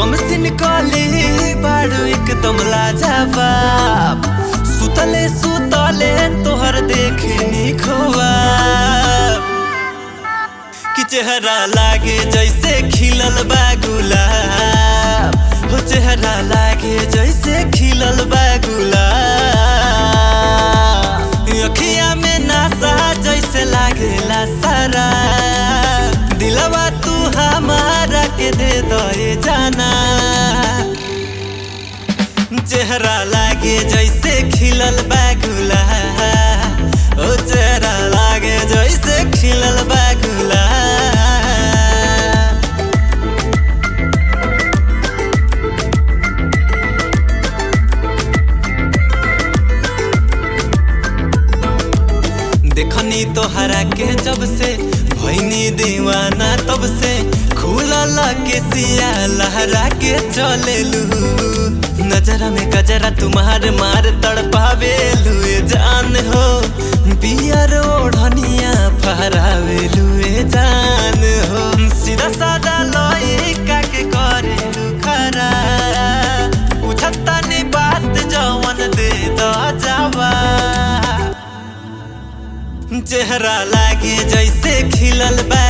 कम सिन कले बाड़ू एकदम लाजवाब सुतले सुतले तोहर देखनी खोवाब कि चेहरा लागे जैसे खिलल बा गुलाब हो चेहरा लागे जैसे खिलल बा गुलाब अखिया में नासा जैसे लागेला सारा दिलवा तू हमारा के दे दे जाना चेहरा लागे जैसे खिलल बा गुलाब ओ चेहरा लागे जैसे खिलल बा गुलाब देखनी तोहरा के जब से भैनी दीवाना तब से खुलल के सिया लहरा के चलेलू नजरा में गजरा तुम्हार मार तड़पावे लुए जान हो पियर ओढ़निया फहरावे लुए जान हो सीधा सादा लइका के करे खरा पूछता नी बात जवन दे द जावा चेहरा लागे जैसे खिलल बा